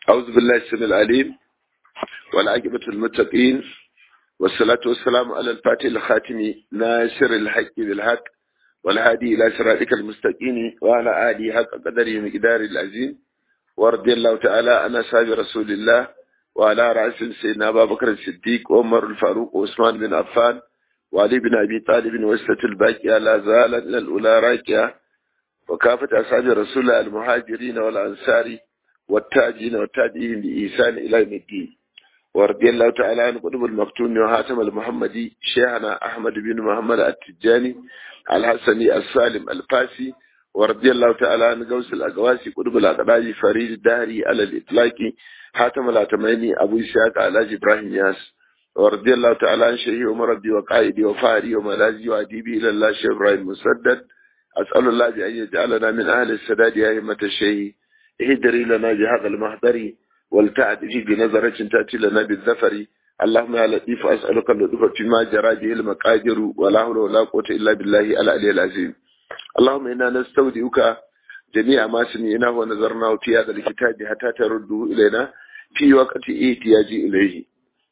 أعوذ بالله السميع العليم والعاقبة المتقين والصلاة والسلام على الفاتح الخاتم ناصر الحق بالحق والهادي إلى صراطك المستقيم وعلى آله حق قدره مقدار العظيم ورضي الله تعالى عن أصحاب رسول الله وعلى رأس سيدنا أبا بكر الصديق وعمر الفاروق وعثمان بن عفان وعلي بن أبي طالب وسة الباقية لا زالت الأولى راكية وكافة أصحاب رسول الله المهاجرين والأنصار والتاجين والتابعين بإحسان إلى يوم الدين ورضي الله تعالى عن قطب المقتون وهاتم المحمدي شيخنا أحمد بن محمد التجاني الحسني السالم الفاسي ورضي الله تعالى عن قوس الأقواسي قطب الأقراج فريد الدهري على الإطلاق حاتم الأتميني أبو إسحاق علاج إبراهيم ياس ورضي الله تعالى عن شيخي ومربي وقائدي وفاري وملازي وأديبي إلى الله شيخ إبراهيم مسدد أسأل الله بأن يجعلنا من أهل السداد يا أئمة الشيخ اهدري لنا بهذا المحضر ولتعدي بنظرة تأتي لنا بالذفر اللهم يا لطيف أسألك اللطف فيما جرى به المقادر ولا حول ولا قوة إلا بالله العلي العظيم اللهم إنا نستودعك جميع ما سمعناه ونظرناه في هذا الكتاب حتى ترده إلينا في وقت احتياج إليه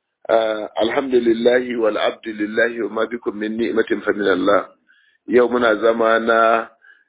آه الحمد لله والعبد لله وما بكم من نعمة فمن الله يومنا زمانا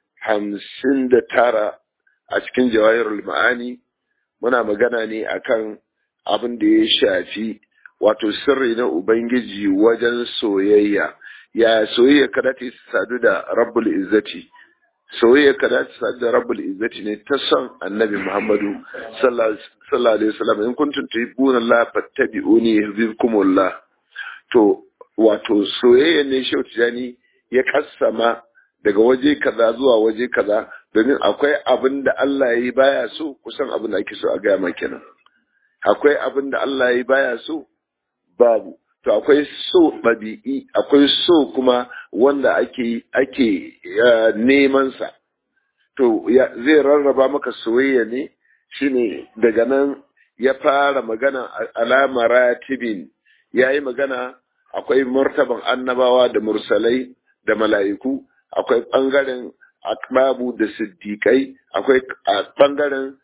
hamsin da tara a cikin jawahirul ma'ani muna magana ne akan abin da ya shafi wato sirri na ubangiji wajen soyayya ya soyayya kada ta sadu da rabbul izzati soyayya kada ta sadu da rabbul izzati ne ta son annabi muhammadu sallallahu alaihi wasallam in kuntum tuhibbuna allah fattabi'uni yuhibbukumullah to wato soyayya ne shautijani ya kassama daga waje kaza zuwa waje kaza domin akwai abin da Allah ya yi baya so kusan abin da ake so a gaya maka kenan akwai abin da Allah ya yi baya so babu to akwai so ɗabi'i akwai so kuma wanda ake ake neman sa to zai rarraba maka soyayya ne shine daga nan ya fara magana alama ratibin ya yi magana akwai martaban annabawa da mursalai da mala'iku akwai ɓangaren akbabu da siddiƙai akwai ɓangaren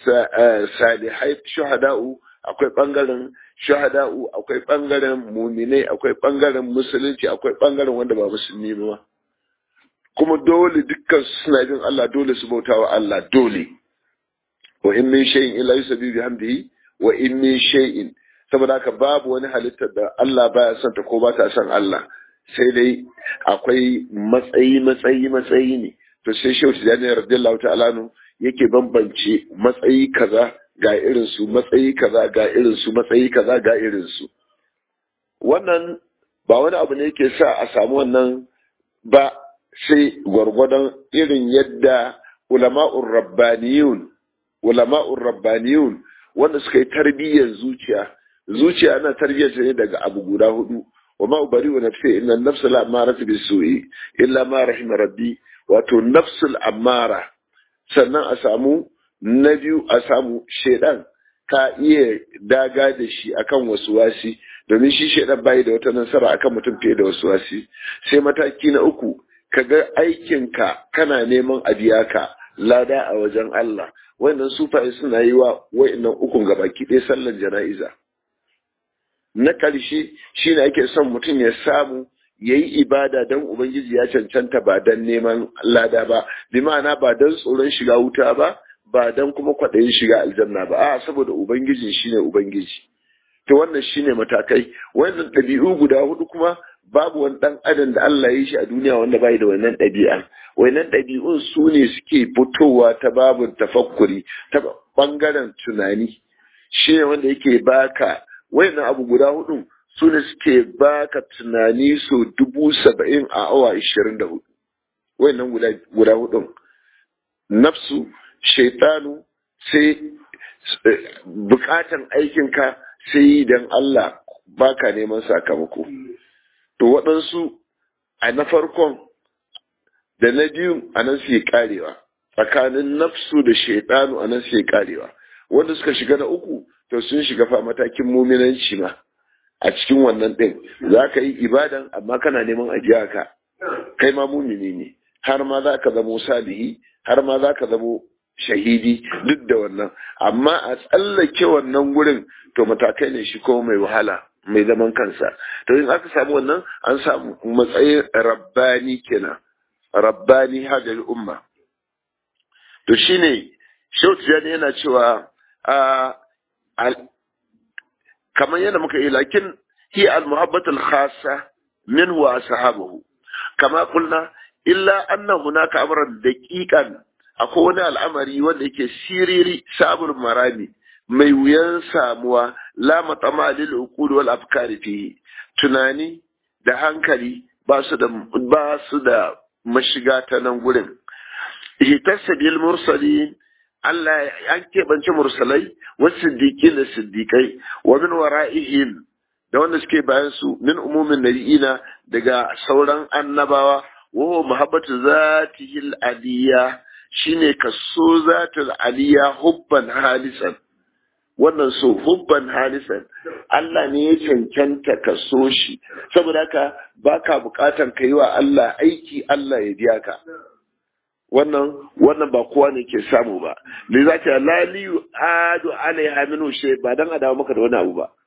salihai shuhada'u akwai ɓangaren shuhada'u akwai ɓangaren muminai akwai ɓangaren musulunci akwai ɓangaren wanda ba musulmi ba kuma dole dukkan suna bin Allah dole su bauta wa Allah dole wa in min shay'in illa yusabbihu bihamdihi wa in min shay'in saboda haka babu wani halittar da Allah baya son ta ko ba ta son Allah sai dai akwai matsayi matsayi matsayi ne to sai shehu tijjani radiyallahu ta'ala nu yake bambance matsayi kaza ga irin su matsayi kaza ga irin su matsayi kaza ga irin su wannan ba wani abu ne yake sa a samu wannan ba sai gwargwadon irin yadda ulama'ur rabbaniyun ulama'ur rabbaniyun wanda suka yi tarbiyyar zuciya zuciya ana tarbiyyar ne daga abu guda hudu وما أبرئ نفسي إن النفس الأمارة بالسوء إلا ما رحم ربي wato nafsul ammara sannan a samu na biyu a samu shaidan ka iya daga da shi akan wasu wasi domin shi shaidan bai da wata nasara akan mutum fiye da wasu wasi sai mataki na uku ka ga aikinka kana neman a biya ka lada a wajen Allah wannan sufaye suna yi wa wa'annan ukun gabaki ɗaya sallan jana'iza na ƙarshe shi ne ake son mutum ya samu ya yi ibada don Ubangiji ya cancanta ba don neman lada ba, bi ma'ana ba don tsoron shiga wuta ba, ba don kuma kwaɗayin shiga aljanna ba, a saboda Ubangiji shi ne Ubangiji. To wannan shi ne matakai, wannan ɗabi'u guda hudu kuma babu wani ɗan adam da Allah ya yi shi a duniya wanda bai da wannan ɗabi'a. Wannan ɗabi'un su ne suke fitowa ta babin tafakkuri, ta ɓangaren tunani. Shi ne wanda yake baka wayannan abu guda hudu su ne suke baka tunani so dubu saba'in a awa ishirin da hudu wayannan guda hudun nafsu shaitanu sai bukatan aikinka sai dan Allah baka neman sakamako to waɗansu a na farkon da na biyu a nan suke karewa tsakanin nafsu da shaitanu a nan suke karewa wanda suka shiga na uku to sun shiga fa matakin muminanci ma a cikin wannan ɗin za ka yi ibadan amma kana neman ajiya ka kai ma mumini ne har ma za ka zamo salihi har ma za ka zamo shahidi duk da wannan amma a tsallake wannan gurin to matakai ne shi ko mai wahala mai zaman kansa to in aka samu wannan an samu matsayin rabbani kenan rabbani hadal umma to shine shautiyani yana cewa kamar yana muka yi lakin hi al-muhabbatul khassa minhu wa ashabuhu kama kulna illa anna hunaka amran daqiqan akwai wani al'amari wanda yake siriri sabur marami mai wuyan samuwa la matama lil uqul wal afkari fihi tunani da hankali ba su da ba su da mashiga ta nan gurin hitassa bil mursalin Allah an keɓance mursalai wasu siddiƙi da siddiƙai wa min wara'ihim da wanda suke bayan su min umumin nabiyina daga sauran annabawa wa muhabbatu zatihil aliyya shine kaso zatul aliyya hubban halisan wannan so hubban halisan Allah ne ya cancanta ka so shi saboda haka baka bukatan ka yi wa Allah aiki Allah ya biya ka wannan wannan ba kowa ne ke samu ba ne za ta lali adu alaiha minu shay ba dan adawa maka da wani abu ba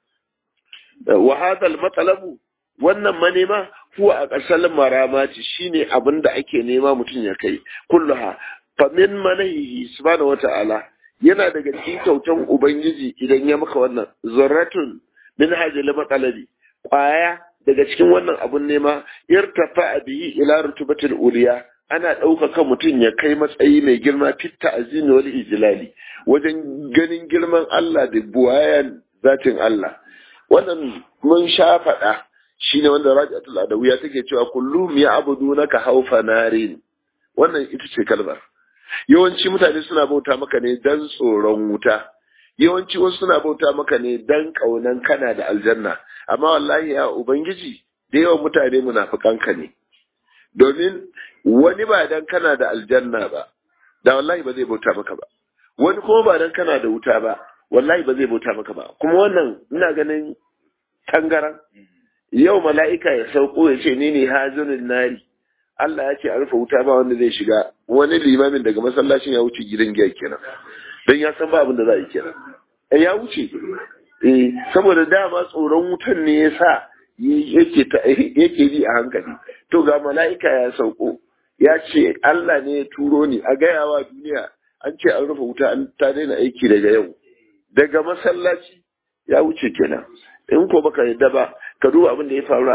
wa hadal matalabu wannan manema huwa a ƙasar maramati shine abin da ake nema mutum ya kai kulluha fa min manahihi subhanahu wata'ala yana daga cikin kyautan ubangiji idan ya maka wannan zarratun min hajjal matsalabi kwaya daga cikin wannan abun nema irtafa bihi ila rutubatil uliya ana ɗaukaka mutum ya kai matsayi mai girma fitta azini wal ijlali wajen ganin girman Allah da buwayan zatin Allah wannan mun sha faɗa shine wanda Rajatul Adawiya take cewa kullum ya abudunaka haufa narin wannan ita ce kalmar yawanci mutane suna bauta maka ne dan tsoron wuta yawanci wasu suna bauta maka ne dan kaunan kana da aljanna amma wallahi ya ubangiji da yawan mutane munafikanka ne domin wani ba dan kana da aljanna ba da wallahi ba zai bauta maka ba wani kuma ba dan kana da wuta ba wallahi ba zai bauta maka ba kuma wannan ina ganin tangaran yau mala'ika ya sauko ya ce ni ne hazirin nari Allah ya ce a rufe wuta ba wanda zai shiga wani limamin daga masallacin ya wuce gidan giya kenan don ya san ba abin da za a yi kenan eh ya wuce eh saboda dama tsoron wutan ne ya sa yake yake bi a hankali to ga mala'ika ya sauko ya ce Allah ne ya turo ni a gayawa duniya an ce an rufe wuta an ta daina aiki daga yau daga masallaci ya wuce kenan in ko baka yadda ba ka duba abin da ya faru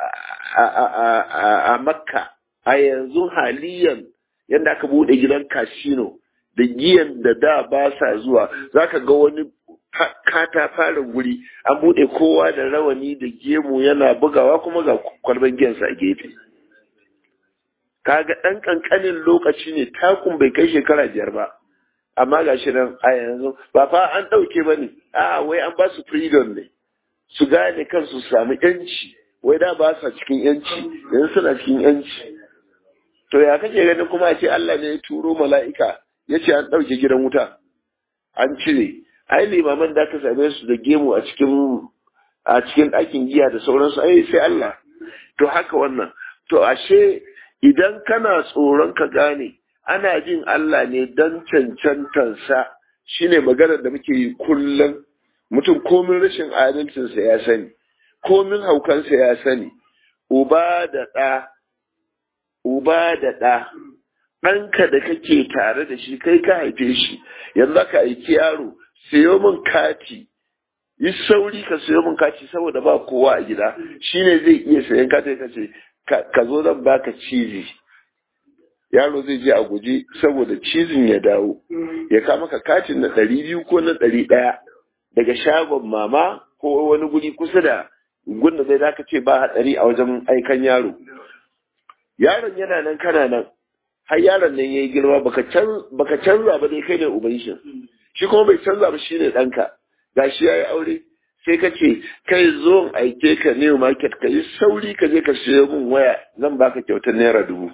a makka a yanzu haliyan yadda aka bude gidan kasino da giyan da da ba sa zuwa zaka ga wani kata fara guri an bude kowa da rawani da gemu yana bugawa kuma ga kwalban giyansa a gefe kaga ɗan ƙanƙanin lokaci ne takun bai kai shekara biyar ba amma ga shi nan a yanzu ba fa an ɗauke ba ne a wai an ba su freedom ne su gane kansu su samu yanci wai da ba sa cikin yanci yanzu suna cikin yanci to ya kake ganin kuma ce Allah ne ya turo mala'ika ya ce an ɗauke gidan wuta an cire ai limaman da aka same su da gemu a cikin a cikin ɗakin giya da sauransu ai sai Allah to haka wannan to ashe idan kana tsoron ka gane ana jin Allah ne don cancantansa shine maganar da muke yi kullum mutum komin rashin adalcinsa ya sani komin haukansa ya sani uba da ɗa uba da ɗa ɗanka da kake tare da shi kai ka haife shi yanzu ka aiki yaro sayo min kati yi sauri ka sayo min kati saboda ba kowa a gida shine zai iya sayan kati ka ce ka zo zan baka cizi yaro zai je a guje saboda cizin ya dawo ya kama ka katin na ɗari biyu ko na ɗari ɗaya daga shagon mama ko wani guri kusa da gunda zai zaka ce ba hatsari a wajen aikan yaro yaron yana nan kana nan har yaron nan yayi girma baka baka canza ba dai kai ne uban shi shi kuma bai canza ba shine ɗanka gashi yayi aure sai ka ce kai zo aike ka new market ka yi sauri ka je ka siyo min waya zan baka kyautar naira dubu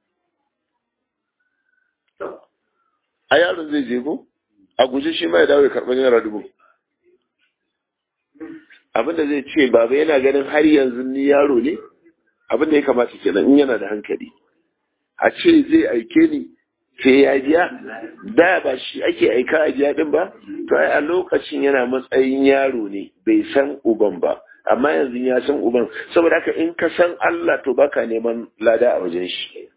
a yaron zai je ko a guje shi ma ya dawo ya karɓi naira dubu abinda zai ce baba yana ganin har yanzu ni yaro ne abinda ya kamata kenan in yana da hankali a ce zai aike ni sai ya biya da ba shi ake aika a biya din ba to ai a lokacin yana matsayin yaro ne bai san uban ba amma yanzu ya san uban saboda haka in ka san Allah to baka neman lada a wajen shi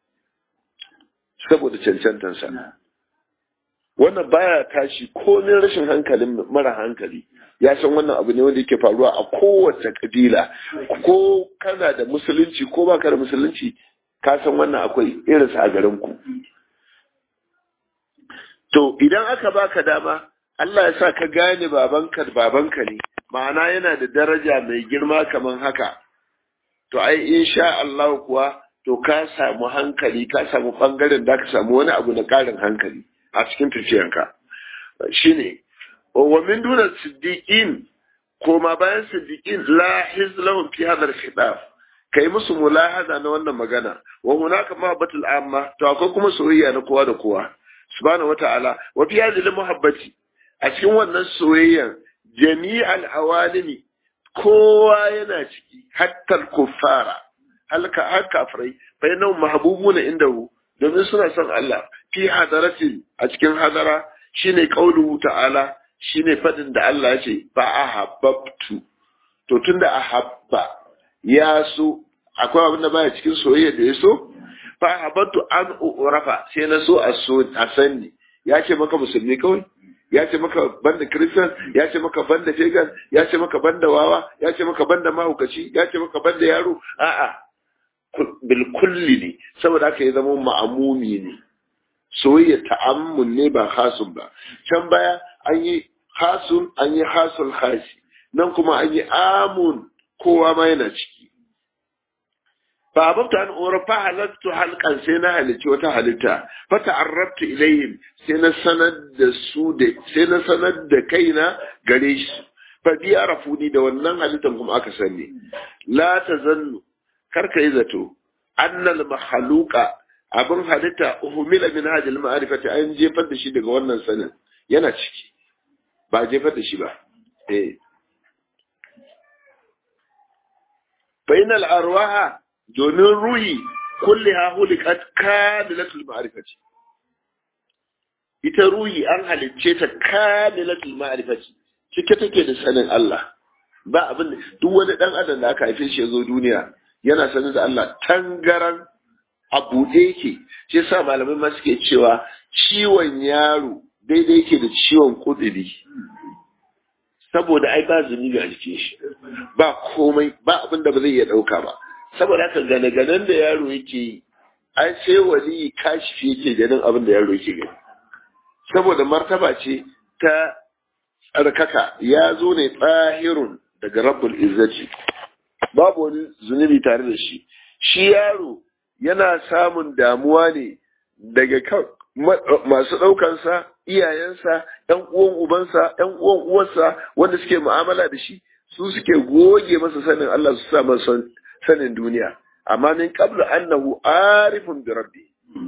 saboda cancantansa wannan baya tashi komin rashin hankalin mara hankali ya san wannan abu ne wanda yake faruwa a kowace kabila ko kana da musulunci ko baka da musulunci ka san wannan akwai irinsa a garin ku to idan aka baka dama Allah ya sa ka gane babanka babanka ne ma'ana yana da daraja mai girma kamar haka to ai insha Allah kuwa to ka samu hankali ka samu bangaren da ka samu wani abu na karin hankali a cikin tafiyanka shine wa min duna siddiqin koma bayan siddiqin la hizlahum fi hadha al-khitab kai musu mulahaza na wannan magana wa hunaka mahabbatul amma to akwai kuma soyayya na kowa da kowa subhanahu wata'ala wa fi hadhihi muhabbati a cikin wannan soyayyan jami'al awalimi kowa yana ciki hatta kuffara halka har kafirai fa yana mahbubuna indahu domin suna son Allah fi hadaratin a cikin hadara shine qauluhu ta'ala shine fadin da Allah ya ce fa ahabbtu to tunda ahabba ya so akwai abin da baya cikin soyayya da ya so fa ahabbtu an urafa sai na so a so a sanni ya ce maka musulmi kawai ya ce maka banda christian ya ce maka banda pagan ya ce maka banda wawa ya ce maka banda mahaukaci ya ce maka banda yaro a'a bil kulli ne saboda haka ya zama ma'amumi ne soyayya ta'ammun ne ba hasun ba can baya an yi hasun an yi hasul hasi nan kuma an yi amun kowa ma yana ciki fa ababta an ura fa halattu halkan sai na halicci wata halitta fa ta'arrabtu ilayhim sai na sanar da su da sai na sanar da kaina gare shi fa biya rafuni da wannan halittan kuma aka sani la tazannu karka yi zato annal mahaluka abin halitta uhumila min hadil ma'rifati an jefar da shi daga wannan sanin yana ciki ba jefar da shi ba eh bainal arwaha domin ruhi kulliha hulikat kamilatul ma'rifati ita ruhi an halicce ta kamilatul ma'rifati cike take da sanin Allah ba abin duk wani dan adam da aka haife shi ya zo duniya yana sanin da Allah tangaran a buɗe yake shi yasa malamai ma suke cewa ciwon yaro daidai yake da ciwon kudiri saboda ai ba zunubi a jikin shi ba komai ba abin da ba zai iya ɗauka ba saboda haka gane-ganen da yaro yake yi ai sai wali kashifi yake ganin abin da yaro yake gani saboda martaba ce ta tsarkaka ya zo ne tsahirun daga rabbul izzati babu wani zunubi tare da shi shi yaro yana samun damuwa ne daga kan masu ɗaukansa iyayensa ‘yan uwan ubansa ‘yan uwan uwarsa wanda suke mu'amala da shi su suke goge masa sanin Allah su sa masa sanin duniya amma min qablu annahu arifun bi rabbi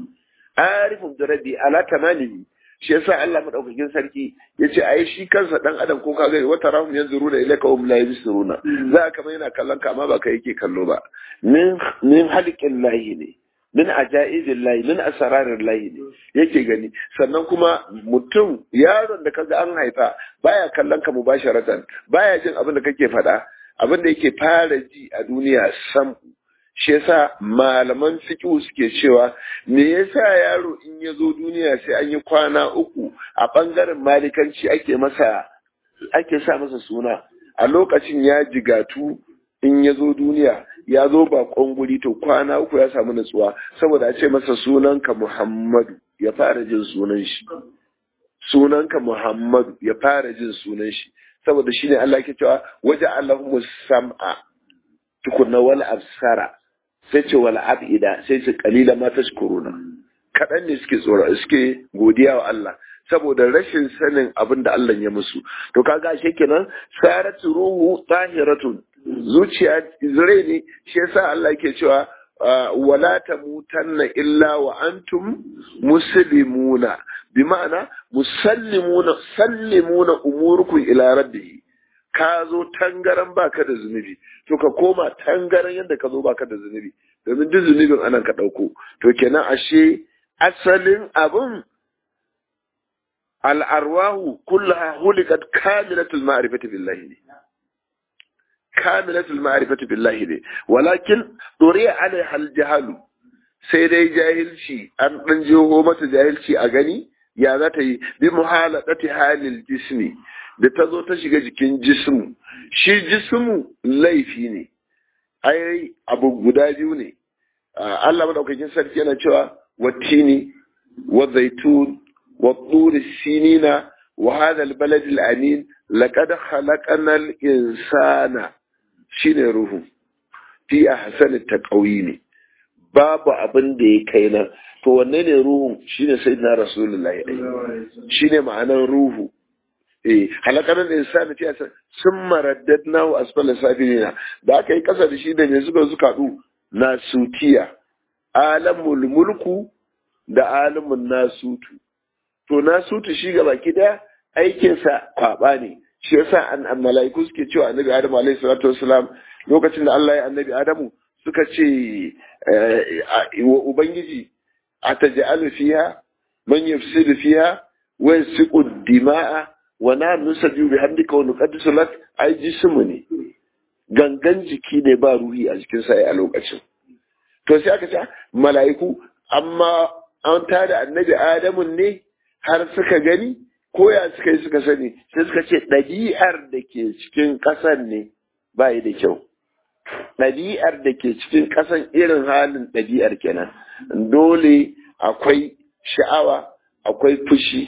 arifun bi rabbi ala tamamihi shi yasa Allah madaukakin sarki yace ai shi kansa dan adam ko kaga wata rahum yanzuruna ilayka hum la yabsiruna za ka yana kallon ka amma ba kai yake kallo ba min min halikin lahi ne min ajaizin lahi min asararin lahi ne yake gani sannan kuma mutum yaron da kaga an haifa baya kallon ka mubasharatan baya jin abin da kake faɗa abin da yake fara ji a duniya sam shi yasa malaman fiqh suke cewa me yasa yaro in ya zo duniya sai an yi kwana uku a bangaren malikanci ake masa ake sa masa suna a lokacin ya jigatu in ya zo duniya ya zo bakon guri to kwana uku ya samu natsuwa saboda a ce masa sunanka Muhammadu ya fara jin sunan shi sunanka Muhammadu ya fara jin sunan shi saboda shine Allah ke cewa waje Allahumma sam'a tukunna wal absara sai ce wal abida sai ce qalila ma tashkuruna kadan ne suke tsoro suke godiya wa Allah saboda rashin sanin abin da Allah ya musu to kaga ashe kenan saratu ruhu tahiratun zuciya zure ne shi yasa Allah yake cewa wala tamutanna illa wa antum muslimuna bi ma'ana musallimuna sallimuna umurukum ila rabbihi ka zo tangaran baka da zunubi to ka koma tangaran yadda ka zo baka da zunubi domin duk zunubin anan ka dauko to kenan ashe asalin abun al'arwahu kullaha hulikat kamilatul ma'rifati billahi ne kamilatul ma'rifati billahi ne walakin dore alaiha aljahalu sai dai jahilci an dan jeho mata jahilci a gani ya za ta yi bi muhaladati halil jismi da ta zo ta shiga jikin jismu shi jismu laifi ne ai abu guda biyu ne Allah madaukakin sarki yana cewa wattini wa zaitun wa turi sinina wa hadha albalad alamin laqad khalaqna al-insana shine ruhu fi ahsani taqwimi babu abin da ya kai nan to wanne ne ruhun shine sayyidina rasulullahi shine ma'anar ruhu eh halakanan insani fi ahsani summa raddadnahu asfala safilina da aka yi kasa da shi da me suka suka du nasutiya alamul mulku da alamun nasutu to nasutu shi ga baki daya aikinsa kwaba ne shi yasa an malaiku suke cewa annabi adamu alaihi salatu wassalam lokacin da Allah ya annabi adamu suka ce wa ubangiji ataj'alu fiha man yufsidu fiha wa yasfiku dima'a wa na nusaju bihamdika wa nuqaddisu lak ai jismu ne gangan jiki ne ba ruhi a jikin sa a lokacin to sai aka ce mala'iku amma an tada annabi adamu ne har suka gani ko ya suka yi suka sani sai suka ce ɗabi'ar da ke cikin ƙasan ne ba yi da kyau ɗabi'ar da ke cikin ƙasan irin halin ɗabi'ar kenan dole akwai sha'awa akwai fushi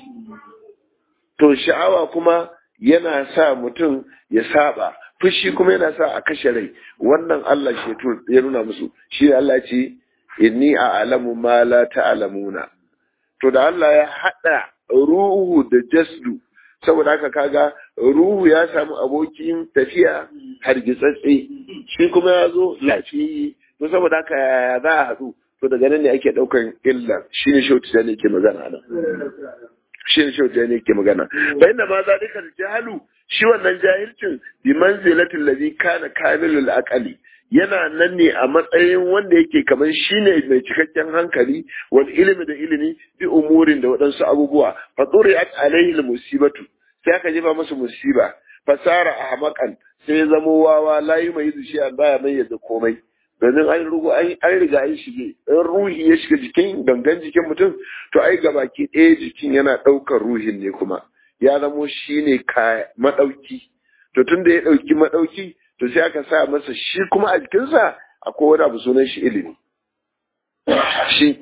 to sha'awa kuma yana sa mutum ya saba fushi kuma yana sa a kashe rai wannan Allah shi ya nuna musu shi Allah ce inni a alamu ma la ta'lamuna to da Allah ya hada ruhu da jasdu saboda haka kaga ruhu ya samu abokin tafiya hargitsatse shi kuma ya zo lafiyi to saboda haka ya za a haɗu to daga nan ne ake ɗaukan illa shi ne shautu da ne ke magana nan shi ne shautu da ne ke magana bayan da ma zalika jahalu shi wannan jahilcin bi manzilatil ladhi kana kamilul aqali yana nan ne a matsayin wanda yake kamar shi ne mai cikakken hankali wal ilimi da ilimi bi umurin da waɗansu abubuwa fa tsuri'at alaihi musibatu sai aka jefa masa musiba fasara ahmaqan sai ya zamo wawa layi mai zuci an baya mai yadda komai domin an rugu an riga an shige in ruhi ya shiga jikin gangan jikin mutum to ai gabaki ɗaya jikin yana ɗaukar ruhin ne kuma ya zamo shi ne maɗauki to tun da ya ɗauki maɗauki to sai aka sa masa shi kuma a jikinsa akwai wani abu sunan shi ilimi shi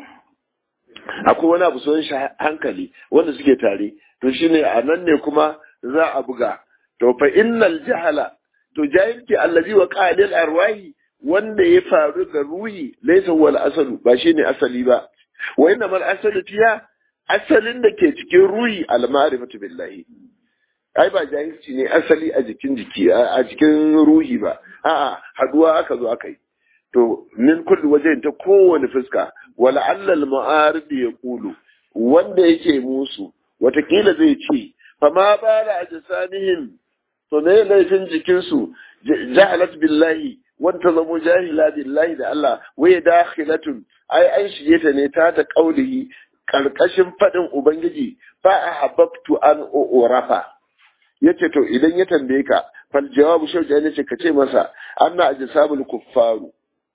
akwai wani abu sunan shi hankali wanda suke tare to shine a nan ne kuma za a buga to fa innal jahala to jahilci allazi wa qalil arwahi wanda ya faru ga ruhi laysa wal asalu ba shine asali ba wa inna mal asalu fiya asalin da ke cikin ruhi al ma'rifatu billahi ai ba jahilci ne asali a jikin jiki a jikin ruhi ba a'a haduwa aka zo aka yi to min kulli wajen ta kowane fuska wala allal ma'arid ya kulu wanda yake musu watakila zai ce fa ma bala ajsanihim to ne laifin jikinsu jahalat billahi wanda zamo jahila billahi da Allah waye dakhilatun ai an shige ta ne ta ta kaulihi karkashin fadin ubangiji fa ahabbtu an urafa yace to idan ya tambaye ka fal jawabu shauja ne ce kace masa anna ajsamul kuffaru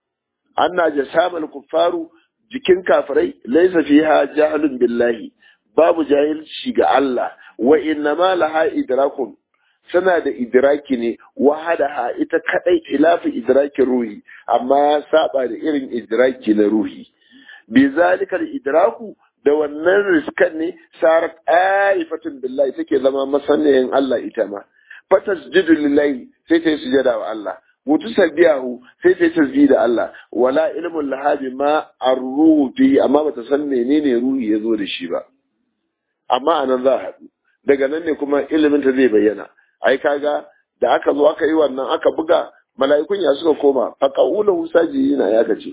anna ajsamul kuffaru jikin kafirai laysa fiha jahlun billahi babu jahilci ga Allah wa inna ma laha idrakun suna da idraki ne wahadaha ita kadai ilafi idrakin ruhi amma ya saba da irin idraki na ruhi bi zalika idraku da wannan riskan ne sarat aifatun billahi take zama masaniyin Allah ita ma fatasjudu lillahi sai ta yi sujada wa Allah mutu sabiyahu sai ta yi tasbih da Allah wala ilmun lahabi ma arruhu fi amma bata san menene ruhi ya zo da shi ba amma anan za a haɗu daga nan ne kuma ilimin ta zai bayyana ai kaga da aka zo aka yi wannan aka buga mala'ikun ya suka koma fa qaulahu sajidina ya kace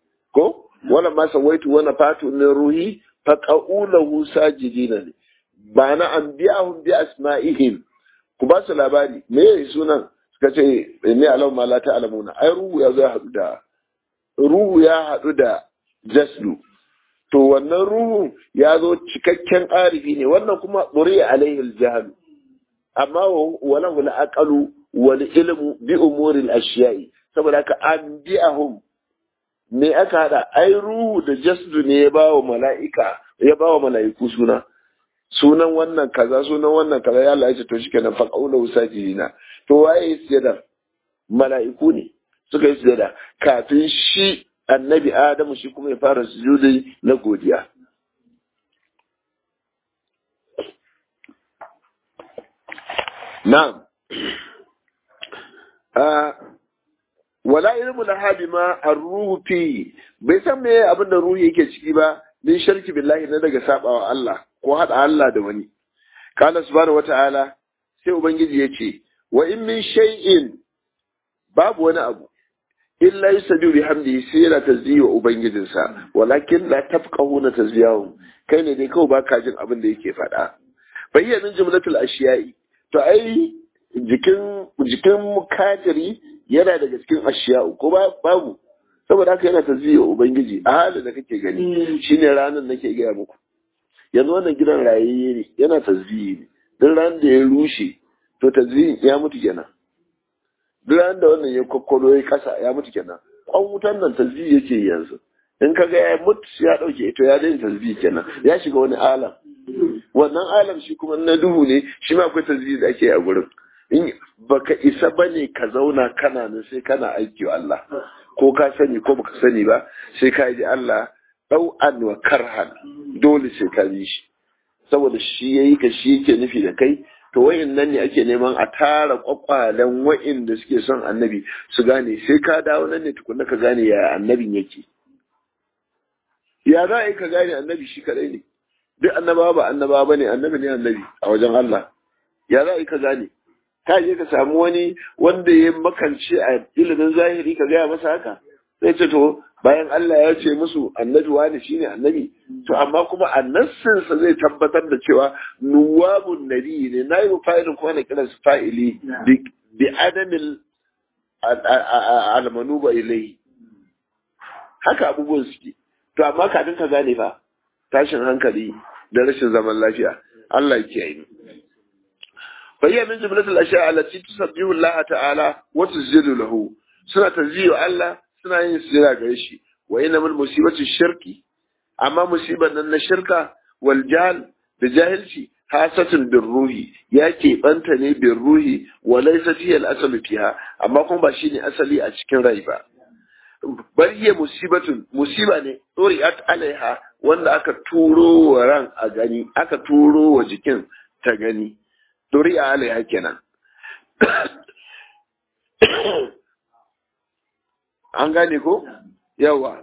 ko wala ma sawaitu wana fatu min ruhi fa qaulahu sajidina ne ba na anbiyahum bi asma'ihim ku ba su labari me yayi sunan suka ce ne alau ma la ta'lamuna ai ruhu ya zo ya hadu da ruhu ya hadu da jasdu to wannan ruhu ya zo cikakken arifi ne wannan kuma buri alaihi aljahal amma wala wala aqalu wal ilmu bi umuri al-ashiya'i saboda haka an bi'ahum me aka hada ai ruhu da jasdu ne ya bawa mala'ika ya bawa mala'iku suna sunan wannan kaza sunan wannan kaza ya Allah ya ce to shikenan fa qaulu sajidina to waye sujada mala'iku ne suka yi sujada kafin shi annabi adamu shi kuma ya fara sujudi na godiya na'am wala ilmu laha bima ar-ruhu fi bai san me abin da ruhu yake ciki ba min shirki billahi na daga sabawa Allah ko hada Allah da wani kana subhanahu wata'ala sai ubangiji yace wa in min shay'in babu wani abu illa yusabbihu bihamdihi sai yana tasbihi wa ubangijinsa walakin la tafqahuna tasbihahu kai ne dai kawai baka jin abin da yake faɗa bayyanin jumlatul ashiya'i to ai jikin jikin mukajiri yana daga cikin ashiya'u ko babu saboda haka yana tasbihi wa ubangiji a halin da kake gani shine ranar nake gaya muku yanzu wannan gidan rayayye ne yana tasbihi ne duk ran da ya rushe to tasbihin ya mutu kenan duk ran da wannan ya kokkolo ya kasa ya mutu kenan kwan wutan nan tasbihi yake yanzu in ka ga ya mutu ya dauke to ya daina tasbihi kenan ya shiga wani alam wannan alam shi kuma na duhu ne shi ma akwai tasbihi da ake a gurin in baka isa bane ka zauna kana nan sai kana aiki wa Allah ko ka sani ko baka sani ba sai ka ji Allah ɗau'an wa karhan dole sai ka bi shi saboda shi yayi ka shi yake nufi da kai to wayin nan ne ake neman a tara kwakwalen wa'in da suke son annabi su gane sai ka dawo nan ne tukunna ka gane ya annabin yake ya za a yi ka gane annabi shi kadai ne duk annabawa ba annabawa bane annabi ne annabi a wajen Allah ya za a yi ka gane ka je ka samu wani wanda ya makance a ilimin zahiri ka gaya masa haka sai ce to bayan Allah ya ce musu annabi wani shine annabi to amma kuma annassinsa zai tabbatar da cewa nuwabun nabi ne na yi fa'ilin kuma na kiransu fa'ili bi adamil almanuba ilai haka abubuwan suke to amma kafin ka gane fa tashin hankali da rashin zaman lafiya Allah ya yi فهي من جملة الأشياء التي تسبح الله تعالى وتسجد له سنة تزيو الله سنة ينسجد غيشي وإنما المصيبة الشرك أما مصيبة أن الشركة والجهل بجاهلتي خاصة بالروح يأتي أنتني بالروح وليست هي الأصل فيها أما كم بشيني أصلي أشكن ريبا bal hiya musibatun musiba ne ɗori'at alaiha wanda aka turo wa ran a gani aka turo wa jikin ta gani duri'a alaiha kenan an gane ko yawa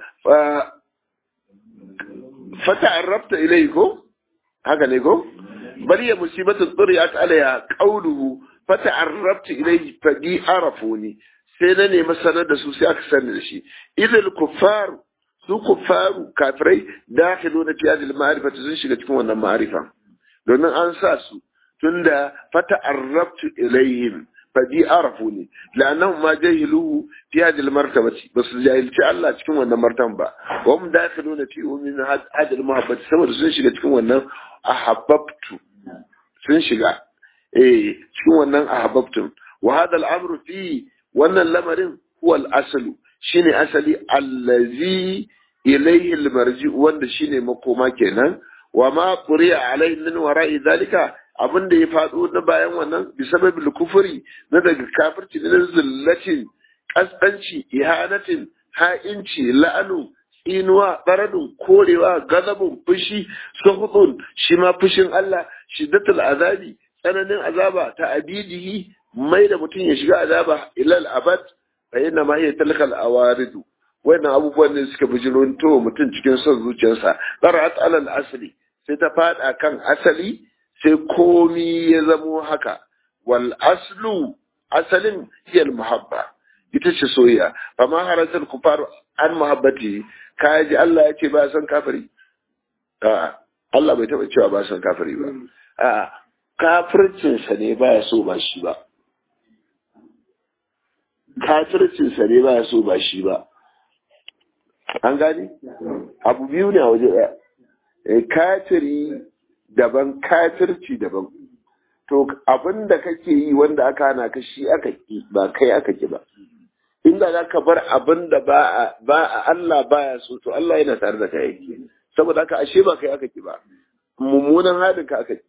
fata arrabta ilai ko haka ne ko bari ya musibatun duri'at alaiha qauluhu fata arrabta ilai fadi arafuni sai na nemi sanar da su sai aka sani da shi idil kuffar su kuffaru kafirai dakhilu na fiyadil ma'rifati sun shiga cikin wannan ma'arifa domin an sa su tunda fata arrabtu ilayhim fadi arafu ne la'annahum ma jahiluhu fi hadhihi martabati bas jahilci Allah cikin wannan martaban ba wa hum dakhiluna fi min hadhihi muhabbati saboda sun shiga cikin wannan ahabbtu sun shiga eh cikin wannan ahabbtu wa hadha al-amru fi wannan lamarin huwa al-aslu shine asali allazi ilayhi al-marji wanda shine makoma kenan wa ma quri'a alayhi min wara'i dhalika abin da ya faɗo na bayan wannan bisababil kufuri na daga kafirci na zillatin kaskanci ihanatin ha'inci la'anu tsinuwa baradun korewa gazabun fushi suhudun shi ma fushin Allah shiddatul azabi tsananin azaba ta abidihi mai da mutum ya shiga azaba ilal abad fa inna ma hiya talkal awaridu wannan abubuwan ne suka bijiro to mutum cikin son zuciyarsa qarat alal asli sai ta fada kan asali sai komi ya zamo haka wal aslu asalin hiyal muhabba ita ce soyayya amma haratul kufar an muhabbati ka ji Allah ya ce ba san kafiri a Allah bai taba cewa ba san kafiri ba a kafircin sa ne baya so ba shi ba kafircin sa ne baya so ba shi ba an gani abu biyu ne a waje ɗaya kafiri daban kafirci daban to abin da kake yi wanda aka hana ka shi aka ki ba kai aka ki ba inda za ka bar abin da ba a Allah baya so to Allah yana tare da kai saboda haka ashe ba kai aka ki ba mummunan halin ka aka ki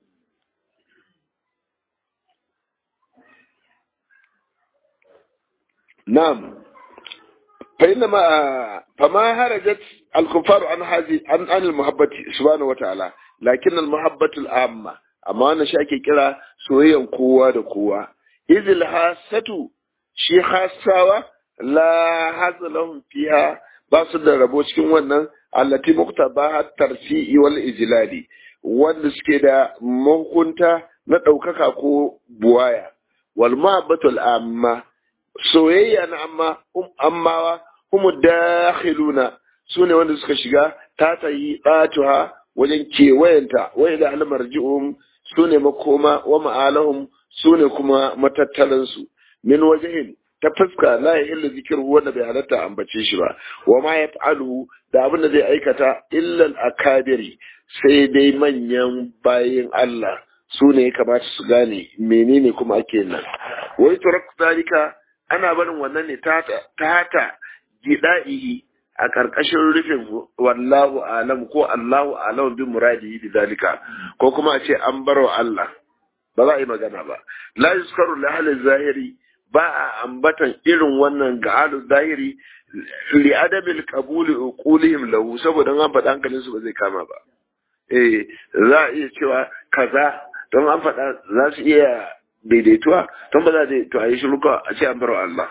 na'am fa inna ma fa ma harajat al-kuffar an hazi an an al-muhabbati subhanahu wata'ala lakin al-muhabbatu al-amma amma wannan shi ake kira soyayyan kowa da kowa izil hasatu shi hasawa la hazalahum fiha ba su da rabo cikin wannan allati muqtaba tarfi'i wal ijlali wanda suke da mahukunta na ɗaukaka ko buwaya wal mahabbatul amma soyayya na amma um ammawa humu dakhiluna sune wanda suka shiga ta tayi ɗatuha wajen kewayenta wai da almarji'um sune makoma wa ma'alahum sune kuma matattalansu min wajahin ta fuska la ya illa zikirhu wanda bai halatta ambace shi ba wa ma yaf'alu da abin da zai aikata illal akabiri sai dai manyan bayin Allah su ne ya kamata su gane menene kuma ake nan wai turak zalika ana barin wannan ne ta ta gida'ihi a ƙarƙashin rufin wallahu alam ko Allahu alam bi muradihi bi zalika ko kuma a ce an bar wa Allah ba za a yi magana ba la yuskaru li ahli zahiri ba a ambatan irin wannan ga ahli zahiri li adabil qabuli uqulihim lahu saboda an faɗa hankalin su ba zai kama ba eh za a iya cewa kaza don an faɗa za su iya daidaituwa don ba za a to a yi shiru a ce an bar wa Allah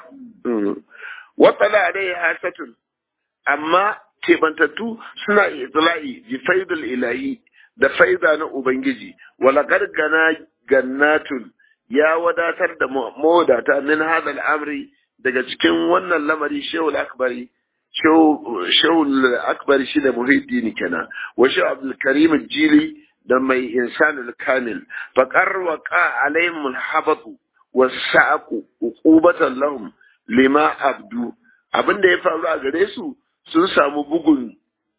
watsala alai hasatun amma kebantattu suna itla'i bi faidul ilahi da faida na ubangiji wala gargana gannatun ya wadatar da mawadata min hada al'amri daga cikin wannan lamari shehul akbari shehul akbari shi da muhiddini kenan wa shehu abdul karim jili da mai insanul kamil faqar waqa alaihim alhabatu wasa'aqu uqubatan lahum lima abdu abinda ya faru a gare su sun samu bugun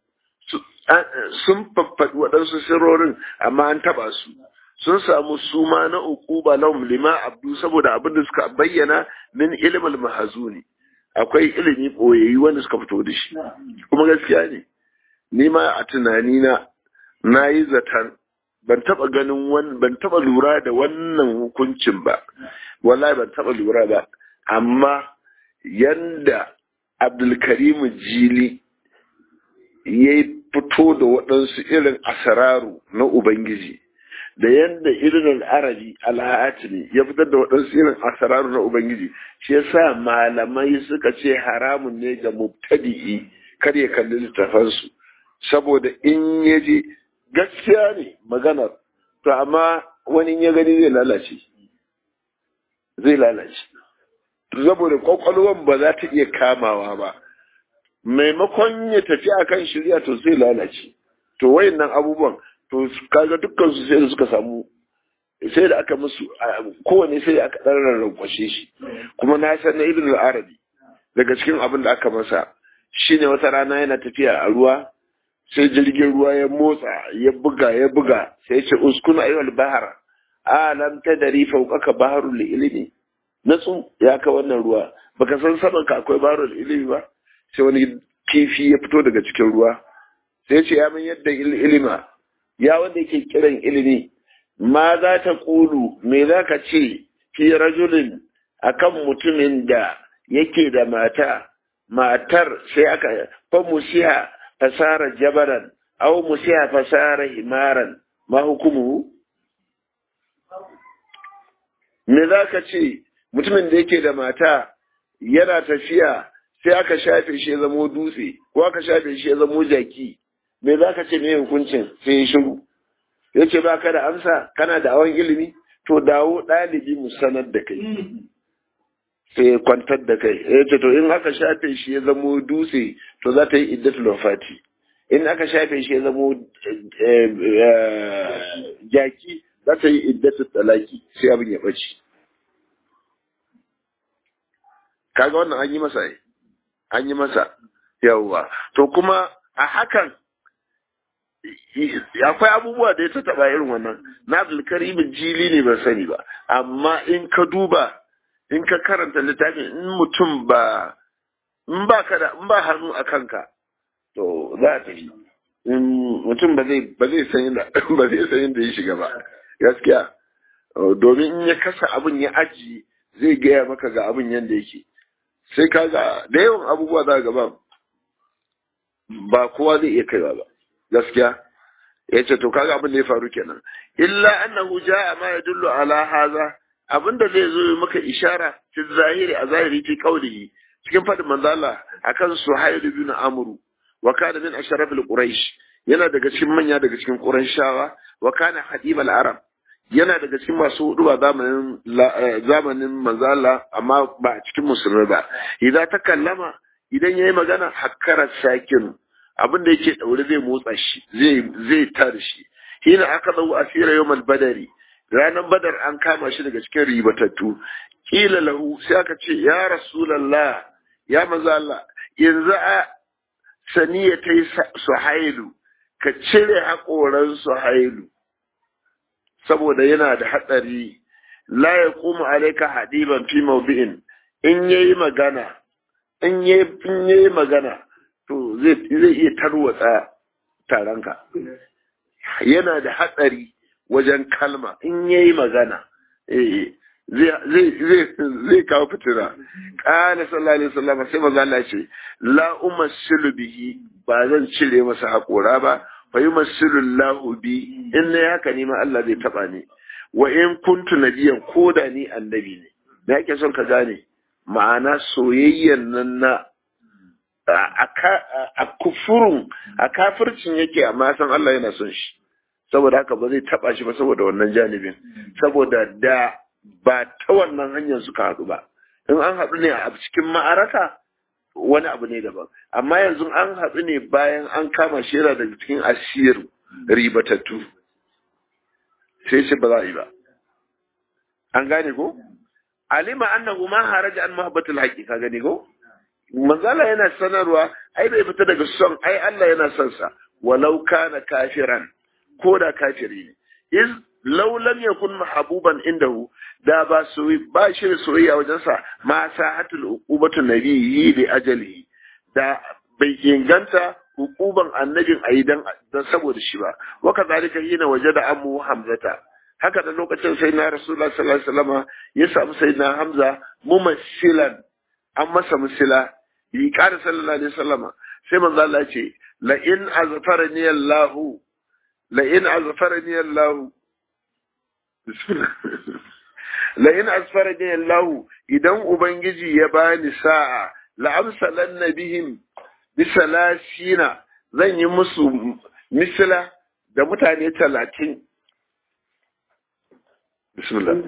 sun faffaɗi waɗansu sirorin amma an taɓa su sun samu suma na uquba lahum lima abdu saboda abin da suka bayyana min ilmul mahazuni akwai ilimi boyayyi wanda suka fito da shi kuma gaskiya ne ni ma a tunani na na yi zaton ban taɓa ganin wani ban taɓa lura da wannan hukuncin ba wallahi ban taɓa lura ba amma yanda abdulkarim jili ya fito da waɗansu irin asararu na ubangiji da yadda irin al'arabi al'atini ya fitar da waɗansu irin asararu na ubangiji shi yasa malamai suka ce haramun ne ga mubtadi'i kar ya kalli littafansu saboda in ya je gaskiya ne maganar to amma wani ya gani zai lalace zai lalace saboda kwakwalwan ba za ta iya kamawa ba maimakon ya tafi akan shirya to zai lalace to wayannan abubuwan to kaga dukkan su sai da suka samu sai da aka musu kowane sai da aka dan rarrakwashe shi kuma na san na ibn al-arabi daga cikin abin da aka masa shine wata rana yana tafiya a ruwa sai jirgin ruwa ya motsa ya buga ya buga sai ya ce uskun ayyul bahar alam tadri fawqaka baharul ilmi natsu ya ka wannan ruwa baka san saman ka akwai baharul ilmi ba sai wani kifi ya fito daga cikin ruwa sai ce ya min yadda ilima ya wanda yake kiran ilimi ma za ta kulu me za ka ce fi rajulin akan mutumin da yake da mata matar sai aka fa musiha fasara jabaran aw musiha fasara himaran ma hukumu me za ka ce mutumin da yake da mata yana tafiya sai aka shafe shi ya zamo dutse ko aka shafe shi ya zamo jaki me za ka ce me hukuncin sai ya shiru ya ce ba ka da amsa kana da awon ilimi to dawo ɗalibi mu sanar da kai sai ya kwantar da kai ya ce to in aka shafe shi ya zamo dutse to za ta yi iddatul wafati in aka shafe shi ya zamo jaki za ta yi iddatul talaki sai abin ya ɓace kaga wannan an yi masa ai an yi masa yawwa to kuma a hakan akwai abubuwa da ya ta taba irin wannan na abdulkarim jili ne ban sani ba amma in ka duba in ka karanta littafin in mutum ba in ba ka da in ba hannu a kanka to za a tafi mutum ba zai ba zai san inda ba zai san inda ya shiga ba gaskiya domin in ya kasa abin ya aji zai gaya maka ga abin yanda yake sai ka ga da yawan abubuwa za ga ba ba kowa zai iya kaiwa ba gaskiya ya ce to kaga abin da ya faru kenan illa annahu jaa ma yadullu ala hadha abinda zai zo maka ishara fi zahiri a zahiri fi qawlihi cikin fadin manzo Allah akan Suhayl ibn Amr wa kana min asharaf al-Quraysh yana daga cikin manya daga cikin Qurayshawa wa kana hadib al-Arab yana daga cikin masu huduwa zamanin zamanin manzo Allah amma ba a cikin musulmi ba idan ta kallama idan yayi magana hakkara sakin abin da yake daure zai motsa shi zai zai tar shi hina aka dau asira yawmal badari ranar badar an kama shi daga cikin ribatattu kila lahu sai aka ce ya rasulullah ya manzo Allah yanzu a saniya ta yi suhailu ka cire haƙoran suhailu saboda yana da hatsari la ya kuma alaika hadiban fi mawdi'in in yayi magana in yayi magana to zai iya tarwatsa taronka yana da hatsari wajen kalma in yayi magana zai kawo fitina ƙala sallallahu alaihi wasallam sai maza Allah ce la umassilu bihi ba zan cire masa haƙora ba fa yumassilu Allahu bi in ne haka ne ma Allah zai taba ni wa in kuntu nabiyan koda ni annabi ne me yake son ka gane ma'ana soyayyan nan na a kufurun a kafircin yake amma san Allah yana son shi saboda haka ba zai taba shi ba saboda wannan janibin saboda da ba ta wannan hanyar suka haɗu ba in an haɗu ne a cikin ma'araka wani abu ne daban amma yanzu an haɗu ne bayan an kama shi yana daga cikin asir ribatattu sai shi ba za a yi ba an gane ko alima annahu ma haraja an mahabbatul haqqi ka gane ko manzala yana sanarwa ai bai fita daga son ai Allah yana son sa walau kana kafiran ko da kafiri ne iz law lam yakun mahbuban indahu da ba su ba shi da soyayya wajen sa ma sahatul uqubatu nabiyyi li ajalihi da bai inganta hukuban annabin ayi dan saboda shi ba wa kadhalika hina wajada amu hamzata haka da lokacin sai na rasulullah sallallahu alaihi wasallam ya samu sai na hamza mumassilan an masa musila yi ƙara sallallahu alaihi wasallam sai manzo Allah ya ce la in azfarani Allah la in azfarani Allah bismillah la in azfarani Allah idan ubangiji ya bani sa'a la amsalanna bihim bisalasina zan yi musu misila da mutane talatin bismillah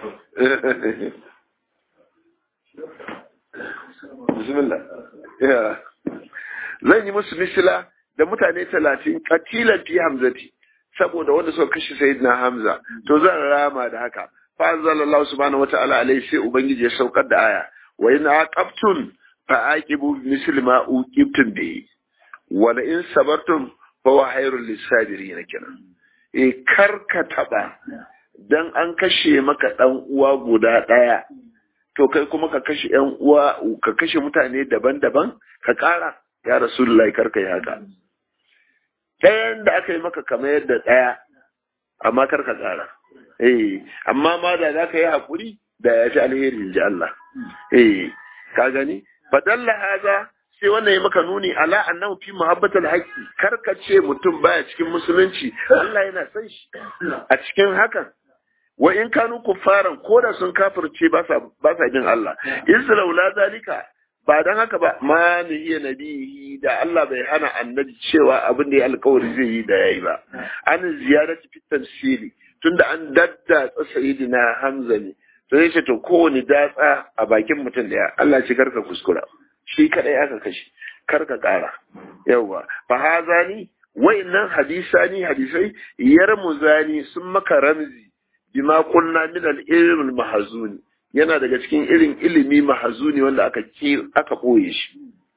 bismillah zan yi musu misila da mutane talatin katilan fi hamzati saboda wanda suka kashe sayyidina hamza to zan rama da haka fa anzalallahu subhanahu wata'ala alaihi sai ubangiji ya saukar da aya wa in aqabtum fa aqibu misli ma uqibtum bihi wa la in sabartum fa huwa khairul lisabirin kenan e karka taba dan an kashe maka dan uwa guda daya to kai kuma ka kashe yan uwa ka kashe mutane daban-daban ka kara ya rasulullahi karka yi haka ɗayan da aka yi maka kamar yadda ɗaya amma karka kara eh amma ma da za ka yi haƙuri da ya fi alheri in ji Allah eh ka gani fadalla haza sai wannan ya maka nuni ala annahu fi muhabbatal haqqi karka ce mutum baya cikin musulunci Allah yana son shi a cikin hakan wa in kanu kuffaran ko da sun kafirce ba sa ba sa bin Allah islau la zalika ba dan haka ba ma ni iya nabihi da Allah bai hana annabi cewa abin da ya alkawari zai yi da yayi ba an ziyarati fi tafsiri tunda an dadda sayyidina Hamza ne to yace to kowane datsa a bakin mutum da Allah ce karka kuskura shi kadai aka kashe karka kara yawa fa hazani wa'annan hadisani hadisai yarmuzani sun maka ramzi bima kunna min al-ilm al-mahzuni yana daga cikin irin ilimi mahzuni wanda aka aka boye shi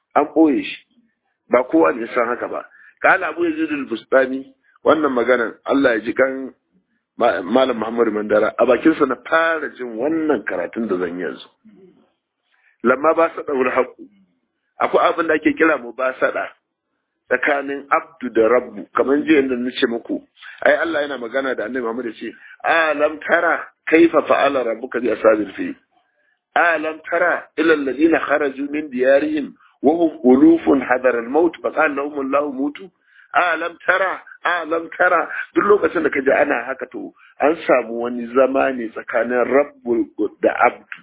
an ɓoye shi ba kowa ne san haka ba kala abu yazid al-bustani wannan maganan Allah ya ji kan malam Muhammadu Mandara a bakinsa na fara jin wannan karatun da zan yanzu lamma ba sa daura haƙu akwai abin da ake kira mu ba sada tsakanin abdu da rabbu kamar jiya da nace muku ai Allah yana magana da annabi Muhammad ce alam tara kaifa fa'ala rabbuka bi ashabil fi alam tara ila alladhina kharaju min diyarihim wa hum ulufun hadara al-maut fa qala lahum Allah mutu alam tara alam tara duk lokacin da kaji ana haka to an samu wani zama ne tsakanin rabbu da abdu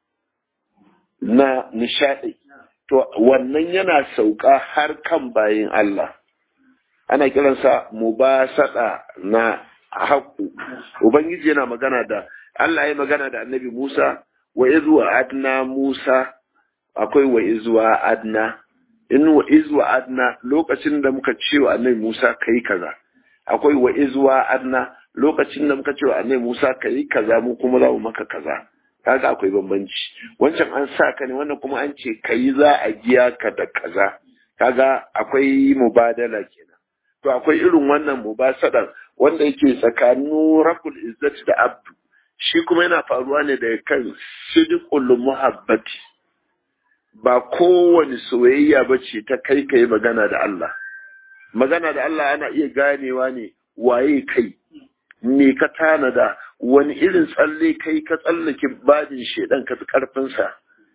na nishadi to wannan yana sauka har kan bayin Allah ana kiransa mubasada na haƙu ubangiji yana magana da Allah ya magana da annabi Musa wa izu adna Musa akwai wa izu adna in wa izu adna lokacin da muka ce wa annabi Musa kai kaza akwai wa izu adna lokacin da muka ce wa annabi Musa kai kaza mu kuma za mu maka kaza kaga akwai bambanci wancan an sa ka ne wannan kuma an ce kai za a giya ka da kaza kaga akwai mubadala kenan to akwai irin wannan mubasadan wanda yake tsakanin rakul izzati da abdu shi kuma yana faruwa ne daga kan sidiqul muhabbati ba kowane soyayya ba ce ta kai kai magana da Allah magana da Allah ana iya ganewa ne waye kai me ka tanada wani irin tsalle kai ka tsallake babin shedan ka fi karfinsa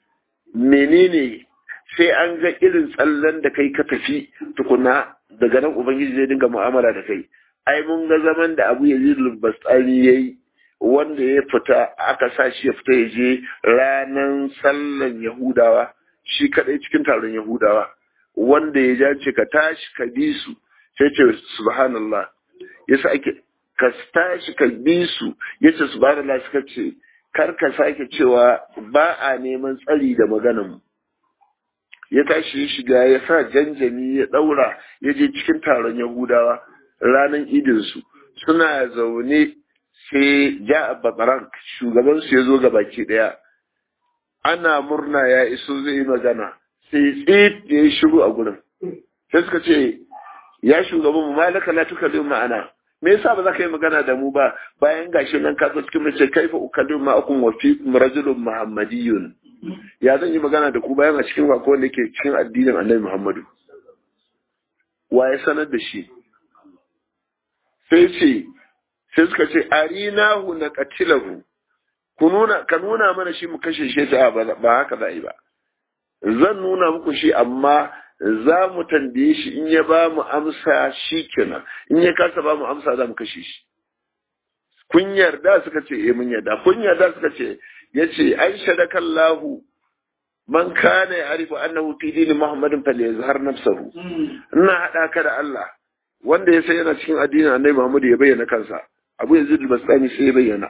menene sai an ga irin tsallen da kai ka tafi tukuna daga nan ubangiji zai dinga mu'amala da kai ai mun ga zaman da abu yazid bastani yayi wanda ya fita aka sa shi ya fita ya je ranan sallan yahudawa shi kadai cikin taron yahudawa wanda ya jace ka tashi ka bi su sai ce subhanallah yasa ake ka tashi ka bi su yace subhanallah suka ce kar ka sake cewa ba a neman tsari da maganan mu ya tashi ya shiga ya sa janjani ya daura ya je cikin taron yahudawa ranar idinsu suna zaune sai ja bakaran shugabansu ya zo ga baki daya ana murna ya iso zai yi magana sai tsit ya yi shiru a gurin sai suka ce ya shugaban mu malaka la tukallim ma'ana me yasa ba za ka yi magana da mu ba bayan gashi nan ka zo cikin mace kaifa ukallim ma'akum wa fiikum rajulun muhammadiyun ya zan yi magana da ku bayan a cikin wako wanda ke cikin addinin annabi Muhammadu. Wa ya sanar da shi? Sai ce, sai suka ce, arinahu na katilahu, ka nuna mana shi mu kashe shi ta ba haka za yi ba. Zan nuna muku shi amma za mu tambaye shi in ya ba mu amsa shi kenan, in ya kasa ba mu amsa za mu kashe shi. Kun yarda suka ce, eh mun yarda, kun yarda suka ce, yace an shadaka Allahu man kana ya'rifu annahu fi dini Muhammadin falyazhar nafsahu ina hada ka da Allah wanda ya sai yana cikin addinin Annabi Muhammad ya bayyana kansa Abu Yazid al-Bastami sai ya bayyana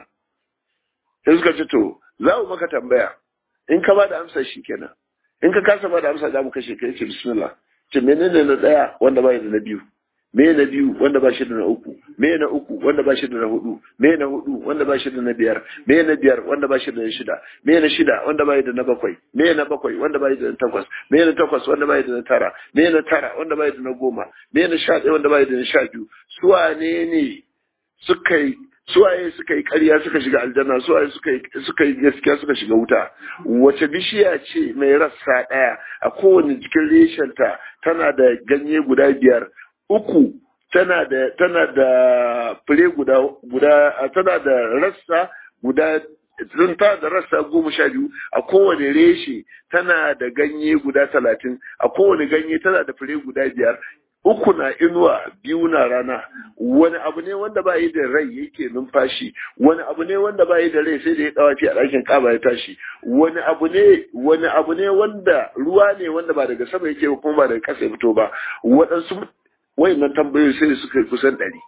sai suka ce to za mu maka tambaya in ka ba da amsa kenan in ka kasa ba da amsa za mu kashe ka yace bismillah ce menene na daya wanda ba da na biyu me na biyu wanda ba shi da na uku me na uku wanda ba shi da na hudu me na hudu wanda ba shi da na biyar me na biyar wanda ba shi da na shida me na shida wanda ba da na bakwai me na bakwai wanda ba da na takwas me na takwas wanda ba da na tara me na tara wanda ba da na goma me na sha ɗaya wanda ba da na sha biyu suwane ne suka yi suwaye suka yi ƙarya suka shiga aljanna suwaye suka yi suka yi gaskiya suka shiga wuta wace bishiya ce mai rassa ɗaya a kowane jikin reshenta tana da ganye guda biyar uku tana da tana da fure guda guda tana da rassa guda tun ta da rassa goma sha biyu a kowane reshe tana da ganye guda talatin a kowane ganye tana da fure guda biyar uku na inuwa biyu na rana wani abu ne wanda ba yi da rai yake numfashi wani abu ne wanda ba yi da rai sai da ya dawafi a ɗakin kaba ya tashi wani abu ne wani abu ne wanda ruwa ne wanda ba daga sama yake kuma ba daga ƙasa ya fito ba waɗansu wayannan tambayoyi sai suka kusan ɗari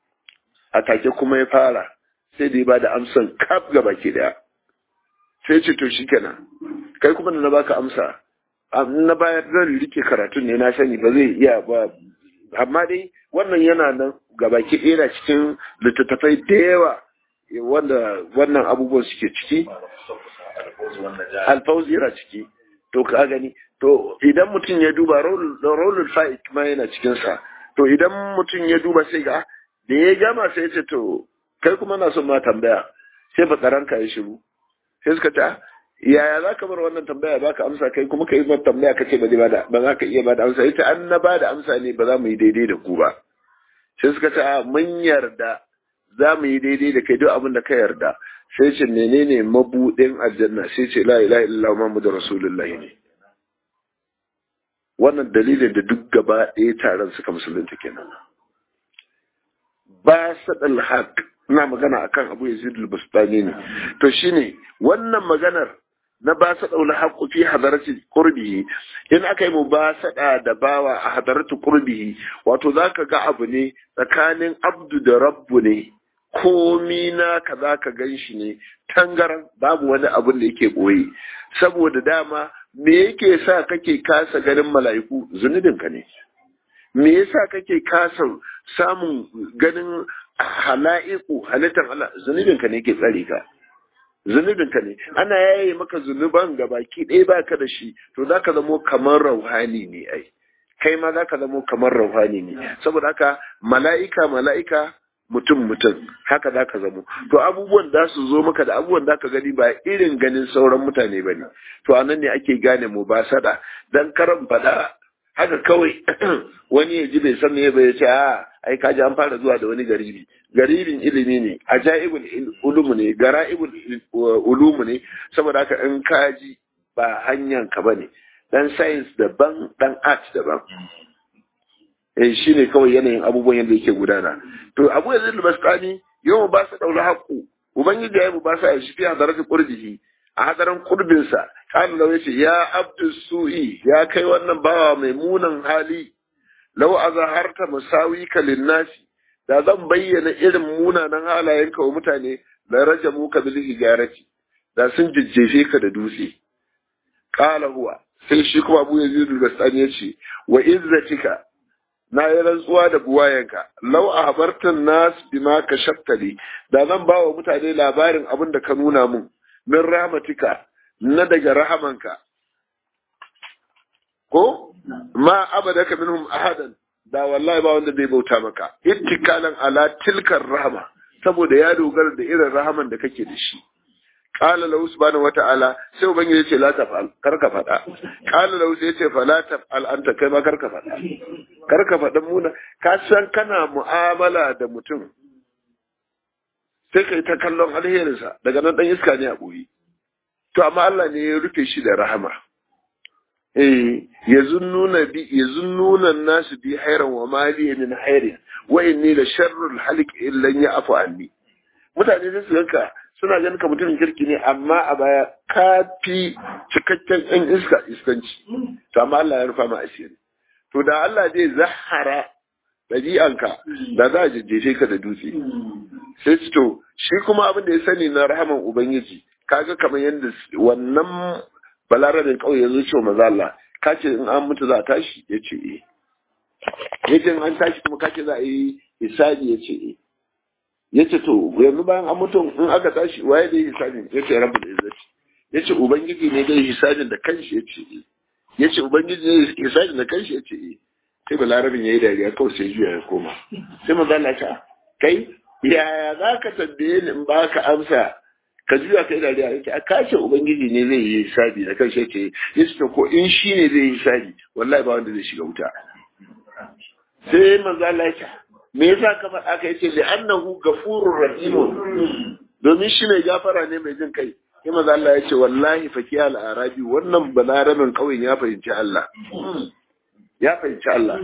a take kuma ya fara sai da ya bada amsan kaf ga baki daya sai ce to shikenan kai kuma da na baka amsa na bayar zan rike karatun ne na sani ba zai iya ba amma dai wannan yana nan ga baki ɗaya cikin littattafai da yawa wanda wannan abubuwan suke ciki alfauzi yana ciki to ka gani to idan mutum ya duba rolul fa'id ma yana cikinsa to idan mutum ya duba sai ga da ya gama sai ya ce to kai kuma na son ma tambaya sai fatsaranka ya shiru sai suka ta yaya za ka bar wannan tambaya ba ka amsa kai kuma ka yi mata tambaya ka ce ba za ka iya ba da amsa ita an na ba da amsa ne ba za mu yi daidai da ku ba sai suka ta mun yarda za mu yi daidai da kai duk abin da ka yarda sai ce menene mabudin aljanna sai ce la ilaha illallah muhammadu rasulullahi ne wannan dalilin da duk gaba ɗaya taron suka musulunta kenan ba sadal haq ina magana akan abu yazid al-bustani ne to shine wannan maganar na ba sa daula haqqu fi hadarati qurbihi in aka yi mubasada da bawa a hadarati qurbihi wato zaka ga abu ne tsakanin abdu da rabbu ne komi na ka zaka ganshi ne tangaran babu wani abun da yake boye saboda dama me yake sa kake kasa ganin mala'iku zunubinka ne me yasa kake kasa samun ganin hala'iku halittar Allah zunubinka ne ke tsare ka zunubinka ne ana yaye maka zunuban ga baki ɗaya baka da shi to za ka zamo kamar rauhani ne ai kai ma za ka zamo kamar rauhani ne saboda haka mala'ika mala'ika mutum mutum haka za ka zamo to abubuwan da su zo maka da abubuwan da ka gani ba irin ganin sauran mutane ba ne to a nan ne ake gane mu ba sada dan karan faɗa haka kawai wani ya ji bai san me ba ya ce a ai kaji an fara zuwa da wani garibi garibin ilimi ne ajaibul ulumu ne gara'ibul ulumu ne saboda haka in kaji ba hanyar ka bane dan science daban dan art daban eh shine kawai yanayin abubuwan yadda yake gudana to abu yanzu albastani yau ba su daula haƙu ubangiji ya yi ba sa shi fi hadarati qurbihi a hadarin kurbinsa kana lau yace ya abdu su'i ya kai wannan bawa mai munan hali lau azharta musawika linnasi da zan bayyana irin munanan halayenka wa mutane la rajamu ka bil hijarati da sun jijjefe ka da dutse qala huwa sai shi kuma Abu Yazid al-Bastani yace wa izzatika na yi rantsuwa da buwayenka lau a habartan nas bima ka shaftali da zan ba wa mutane labarin abin da ka nuna mun min rahmatika na daga rahamanka ko ma abadaka minhum ahadan da wallahi ba wanda zai bauta maka ittikalan ala tilkar rahama saboda ya dogara da irin rahaman da kake da shi qala lahu subhanahu wata'ala sai ubangiji yace la tafal kar ka fada qala lahu sai yace fa la tafal anta kai ma kar ka fada kar ka fada muna ka san kana mu'amala da mutum sai kai ta kallon alherinsa daga nan dan iska ne a boye to amma Allah ne ya rufe shi da rahama eh yazunnuna bi yazunnuna nasu bi hayran wa mali min hayrin wa inni la sharrul halik illa ya'fu anni mutane sai su ganka suna ganin ka mutumin kirki ne amma a baya ka fi cikakken ɗan iska iskanci to amma Allah ya rufa ma asiri to da Allah zai zahara ɗabi'anka da za a jajjefe ka da dutse sai su to shi kuma abin da ya sani na rahaman ubangiji kaga kamar yadda wannan balarabin ƙauye ya zo cewa maza Allah ka ce in an mutu za a tashi ya ce eh ya ce in an tashi kuma ka ce za a yi hisabi ya ce eh ya ce to yanzu bayan an mutu in aka tashi waye da yi hisabin ya ce rabu da izzati ya ce ubangiji ne dai hisabin da kanshi ya ce eh ya ce ubangiji ne hisabin da kanshi ya ce eh sai balarabin ya yi dariya kawai sai juya ya koma sai maza Allah ta kai yaya za ka tambaye ni in ba ka amsa ka juya kai dariya yake a kashe ubangiji ne zai yi hisabi da kanshi ya ce ya ce ko in shi ne zai yi hisabi wallahi ba wanda zai shiga wuta sai manzo Allah ya ce me yasa ka faɗa ka yace li annahu ghafurur rahim domin shi mai gafara ne mai jin kai sai manzo Allah ya ce wallahi fakiya al-arabi wannan balaramin kauyen ya fahimci Allah ya fahimci Allah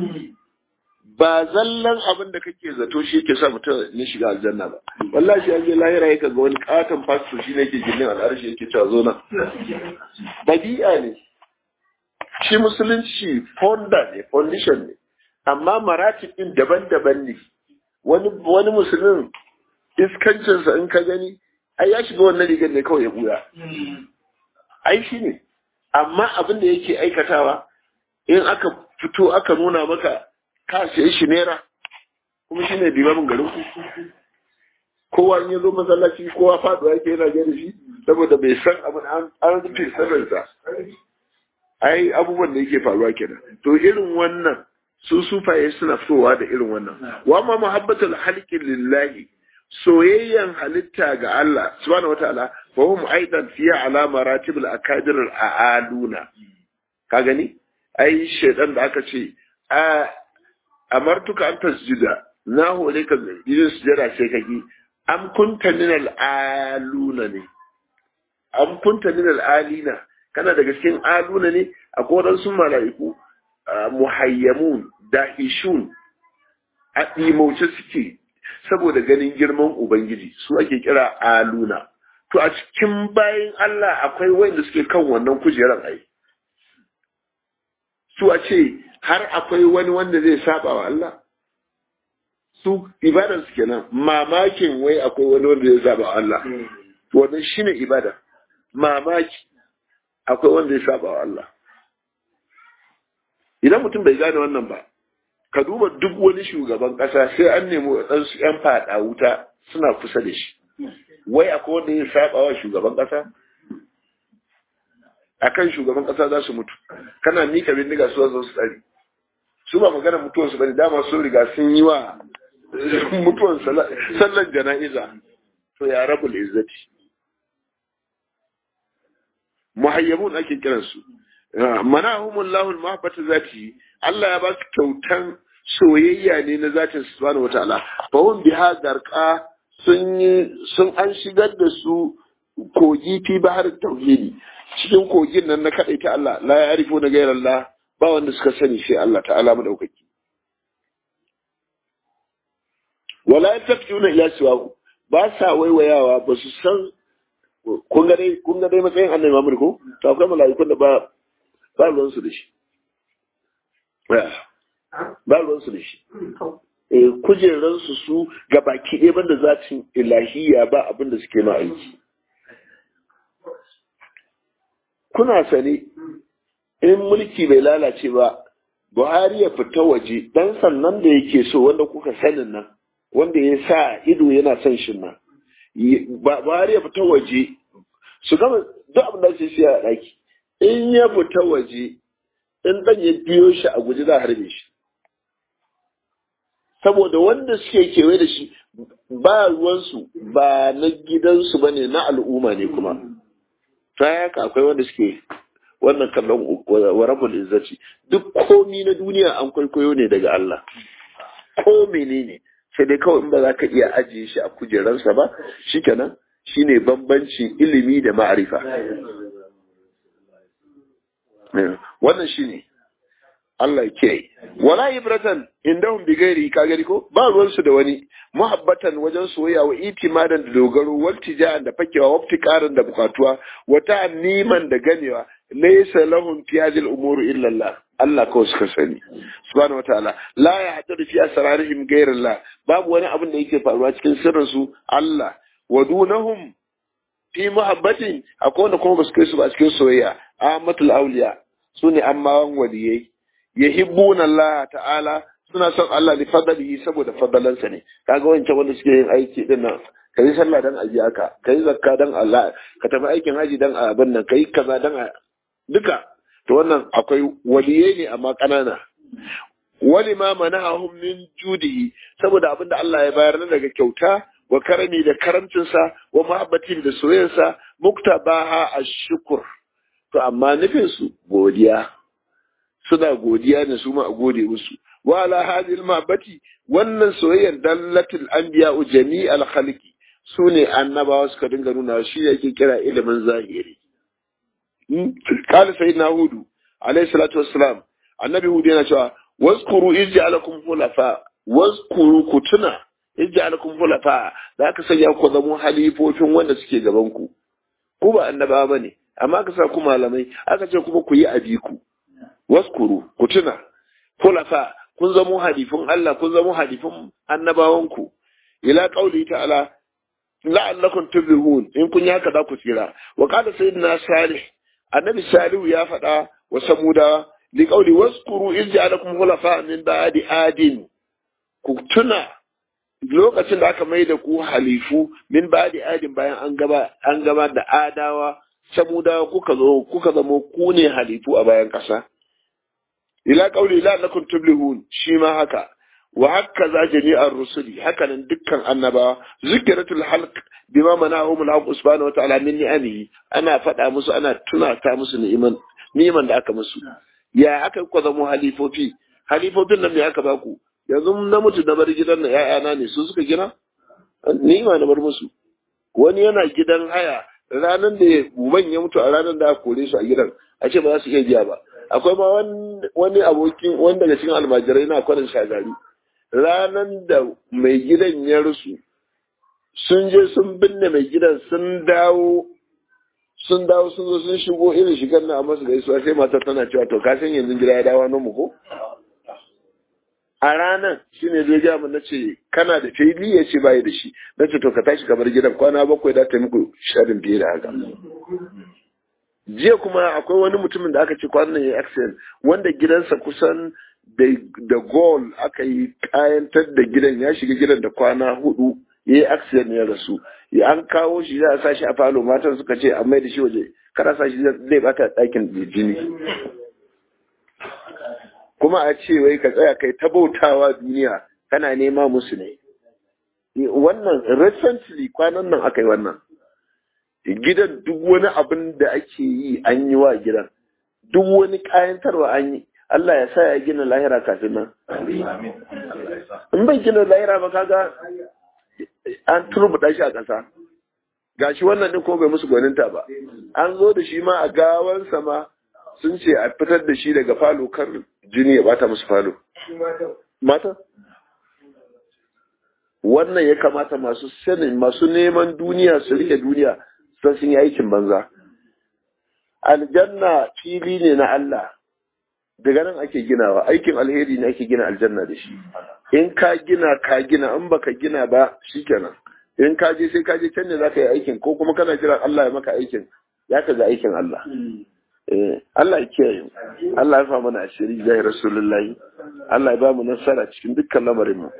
ba zallan abin da kake zato shi yake sa mutum ya shiga aljanna ba wallahi shi an je lahira yake ga wani katon pastor shi ne ke gindin al'arshi yake cewa zo nan dabi'a ne shi musulunci fonda ne foundation ne amma maratib din daban-daban ne wani wani musulmin iskancinsa in ka gani ai ya shiga wannan rigar ne kawai ya buya ai shi ne amma abin da yake aikatawa in aka fito aka nuna maka ka siya shi naira kuma shi ne limamin garin ku kowa in ya zo masallaci kowa faɗuwa yake yana gani shi saboda bai san abin an rufe sirrinsa ai abubuwan da yake faruwa kenan to irin wannan su sufaye suna fitowa da irin wannan wa ma muhabbatul halqi lillahi soyayyan halitta ga Allah subhanahu wataala fa hum aidan fi ala maratib al akadir al aaluna ka gani ai shedan da aka ce a amartuka an tasjuda na hore ka yin sujada sai ka ki am kunta min al aluna ne am kunta min al alina kana daga cikin aluna ne akwai wadansu mala'iku muhayyamun dahishun a ɗimauce suke saboda ganin girman Ubangiji su ake kira aluna. To a cikin bayan Allah akwai wanda suke kan wannan kujerar ai. Su a ce har akwai wani wanda zai saba wa Allah? Su ibadar su kenan mamakin wai akwai wani wanda zai saba wa Allah. Wannan shine ibada. Mamaki akwai wanda zai saba wa Allah. Idan mutum bai gane wannan ba, ka duba duk wani shugaban ƙasa sai an nemi waɗansu 'yan faɗa wuta suna kusa da shi. Wai akwai wanda ya saba wa shugaban ƙasa? A kan shugaban ƙasa za su mutu, kana mika bindiga su zo su tsari. Su ba magana mutuwansu ba ne, dama sun riga sun yi wa mutuwan sallan jana'iza. To ya rabu izzati. Muhayyamun ake kiransu. manahumullahu al-mahabbata zati Allah ya ba su kyautan soyayya ne na zatin subhanahu wataala fa hum biha garqa sun yi sun an shigar da su kogi fi bahar tauhidi cikin kogin nan na kadai ta Allah la ya'rifu na gairar Allah ba wanda suka sani sai Allah ta'ala madaukaki wala yatafuna ila siwahu ba sa waiwayawa ba su san kun ga dai kun ga dai matsayin annabi Muhammad ko to akwai mala'ikun da ba ba ruwansu da shi ba ruwansu da shi kujeransu su ga baki ɗaya banda zatin ilahiya ba abin da suke ma aiki kuna sani in mulki bai lalace ba buhari ya fita waje dan sannan da yake so wanda kuka sanin nan wanda ya sa ido yana son shi nan buhari ya fita waje su gama duk abin da su siya a ɗaki in ya fita waje in ɗan ya biyo shi a guji za a harbe shi saboda wanda suke kewaye da shi ba ruwansu ba na gidansu ba ne na al'umma ne kuma ta haka akwai wanda suke wannan kallon wa rabbul izzati duk komi na duniya an kwaikwayo ne daga Allah ko menene sai dai kawai in ba za ka iya ajiye shi a kujeransa ba shikenan shine bambancin ilimi da ma'arifa wannan shine Allah ke wala ibratan indahum bi gairi ka gari ko ba ruwan su da wani muhabbatan wajen soyayya wa itimadan da dogaro wal tijaan da fakewa wa karan da bukatuwa wa ta'niman da ganewa laysa lahum fi hadhihi al-umur illa Allah Allah kawai suka sani subhanahu wataala la yahtadu fi asrarihim ghayra Allah babu wani abin da yake faruwa cikin sirrin su Allah wa dunahum fi muhabbatin akwai wanda kuma ba su kai su ba cikin soyayya amatul awliya sune ammawan waliyai yahibbuna Allah ta'ala suna son Allah li fadlihi saboda fadalansa ne kaga wancan wanda suke yin aiki din nan kai sallah dan aji aka kai zakka dan Allah ka tafi aikin haji dan abin nan kai kaza dan duka to wannan akwai waliyai ne amma kanana wali ma manahum min judihi saboda abin da Allah ya bayar na daga kyauta wa karami da karamcinsa wa mahabbatin da soyayyarsa muktabaha ashkur to amma nufin su godiya suna godiya ne su ma a gode musu wa ala hadhihi mahabbati wannan soyayyar dallatul anbiya jami'al khalqi sune annabawa suka dinga nuna shi yake kira ilimin zahiri قال سيدنا هود عليه الصلاة والسلام النبي هود yana cewa واذكروا إذ جعلكم خلفاء واذكروا كتنا إذ جعلكم خلفاء da aka sanya ku zamo halifofin wanda suke gaban ku ku ba annaba bane amma aka sa ku malamai aka ce kuma ku yi abiku waskuru ku tuna khulafa kun zamo halifin Allah kun zamo halifin annabawan ku ila qauli ta'ala la'allakum tuflihun in kun yi haka za ku tsira wa qala sayyidina salih annabi salihu ya faɗa wa samuda li qawli waskuru iz ja'alakum khulafa min ba'di adin ku tuna lokacin da aka mai da ku halifu min ba'di adin bayan an gaba an gaba da adawa samuda kuka zo kuka zamo ku ne halifu a bayan ƙasa ila qauli la lakum tublihun shi ma haka wa haka za jami'ar rusuli haka nan dukkan annabawa zikiratul halq bima manahum al-haq subhanahu wa ta'ala min ni'amihi ana faɗa musu ana tunata musu ni'iman ni'iman da aka musu ya aka ku zamo halifofi halifofin nan me aka baku yanzu na mutu na bar gidan na ƴaƴana ne su suka gina ni'ima na bar musu wani yana gidan haya ranar da uban ya mutu a ranar da aka kore su a gidan a ce ba za su iya biya ba akwai ma wani abokin wani daga cikin almajirai na kwanan shagari ranar da mai gidan ya rusu sun je sun binne mai gidan sun dawo sun dawo sun zo sun shigo irin shigar na a masu gaisuwa sai matar tana cewa to ka san yanzu gida ya dawo nan mu ko a ranar shi ne zai gaya na ce kana da fili ya ce bayi da shi na ce to ka tashi kamar gidan kwana bakwai da ta muku sharin fiye da haka jiya kuma akwai wani mutumin da aka ce kwanan ya yi accident wanda gidansa kusan da gol aka yi kayantar da gidan ya shiga gidan da kwana hudu ya yi accident ya rasu an kawo shi za a sa shi a falo matan suka ce a mai da shi waje kada sa shi zai bata ɗakin jini kuma a ce wai ka tsaya kai ta bautawa duniya kana nema musu ne wannan recently kwanan nan aka yi wannan gidan duk wani abin da ake yi an yi wa gidan duk wani kayantarwa an yi Allah ya sa ya gina lahira kafin nan in bai gina lahira ba kaga an turbuɗa shi a ƙasa gashi wannan din ko bai musu gwaninta ba an zo da shi ma a gawansa ma sun ce a fitar da shi daga falo kar jini ya bata musu falo mata wannan ya kamata masu sanin masu neman duniya su rike duniya sun sun yi aikin banza aljanna fili ne na Allah daga nan ake ginawa aikin alheri ne ake gina aljanna da shi in ka gina ka gina in baka gina ba shikenan in ka je sai ka je can ne zaka yi aikin ko kuma kana jiran Allah ya maka aikin ya ka ga aikin Allah Allah ya kiyaye Allah ya fa mana asiri zai rasulullahi Allah ya ba mu nasara cikin dukkan lamarin mu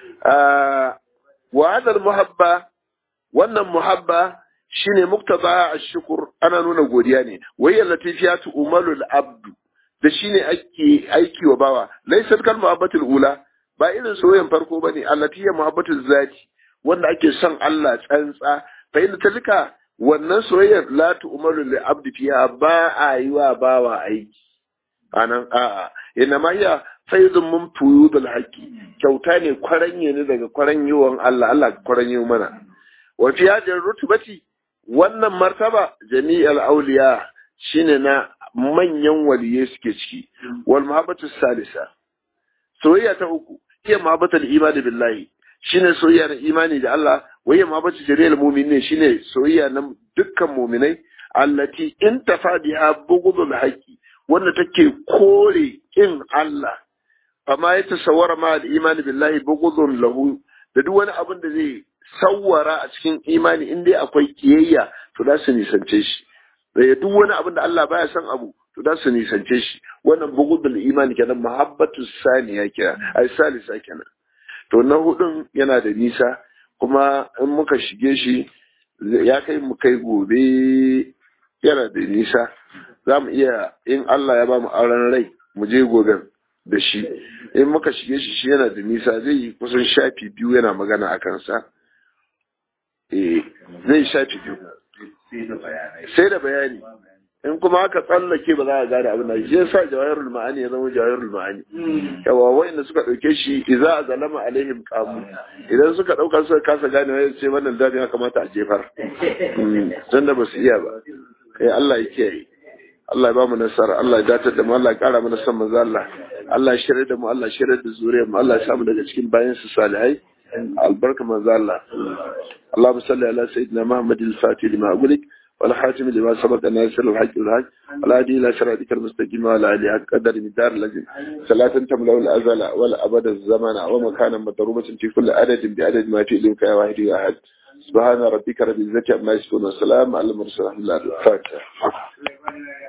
wa hadal muhabba wannan muhabba shine muktaba ashkur ana nuna godiya ne wai allati fiyatu umalul abdu da shine ake aiki wa bawa laysat kal muhabbatul ula ba irin soyayyen farko bane allati ya muhabbatul zati wanda ake son Allah tsantsa fa inda talika wannan soyayyar la tu'malu li abdi fiha ba a yi wa bawa aiki anan a'a inna ma hiya faydun mun fuyudul haqqi kyauta ne kwaranye ne daga kwaranyewan Allah Allah kwaranye mana wa fi hadhihi rutubati wannan martaba jami'al awliya shine na manyan waliye suke ciki wal mahabbatu salisa soyayya ta uku iya mahabbatul imani billahi shine soyayya na imani da Allah wayya mahabbatu jariyal mu'minin shine soyayya na dukkan mu'minai allati in tafadiha bughdul haqqi wanda take kore kin Allah amma ya tasawwara ma al imani billahi bughdun lahu da duk wani abin da zai sawwara a cikin imani in dai akwai kiyayya to za su nisance shi da duk wani abin da Allah baya son abu to za su nisance shi wannan bugudul imani kenan muhabbatu saniya kenan ai salisa kenan to na hudun yana da nisa kuma in muka shige shi ya kai mu kai gobe yana da nisa za mu iya in Allah ya ba mu auren rai mu je goben da shi in muka shige shi shi yana da nisa zai yi kusan shafi biyu yana magana a kansa zai shafi biyu sai da bayani in kuma aka tsallake ba za a gane abin da shi yasa jawahirul ma'ani ya zama jawahirul ma'ani yawa wanda suka dauke shi idza azalama alaihim qamu idan suka dauka suka kasa gane wai sai wannan dadi ya kamata a jefar dan da basu iya ba eh Allah ya kiyaye Allah ya ba mu nasara Allah ya datar da mu Allah ya kara mana san manzo Allah Allah ya shirye da mu Allah ya shirye da zuriyar mu Allah ya samu daga cikin bayan su salihai albarka manzo Allah اللهم صل على سيدنا محمد الفاتح لما أقولك والحاتم لما سبق ناصر الحق والحق والهادي إلى صراطك المستقيم وعلى آله حق قدر مدار لازم صلاة تملأ الأزل ولا أبد الزمن ومكانا مضروبة في كل عدد بعدد ما في إليك يا واحد يا أحد سبحان ربك رب العزة عما يصفون والسلام على المرسلين الفاتحة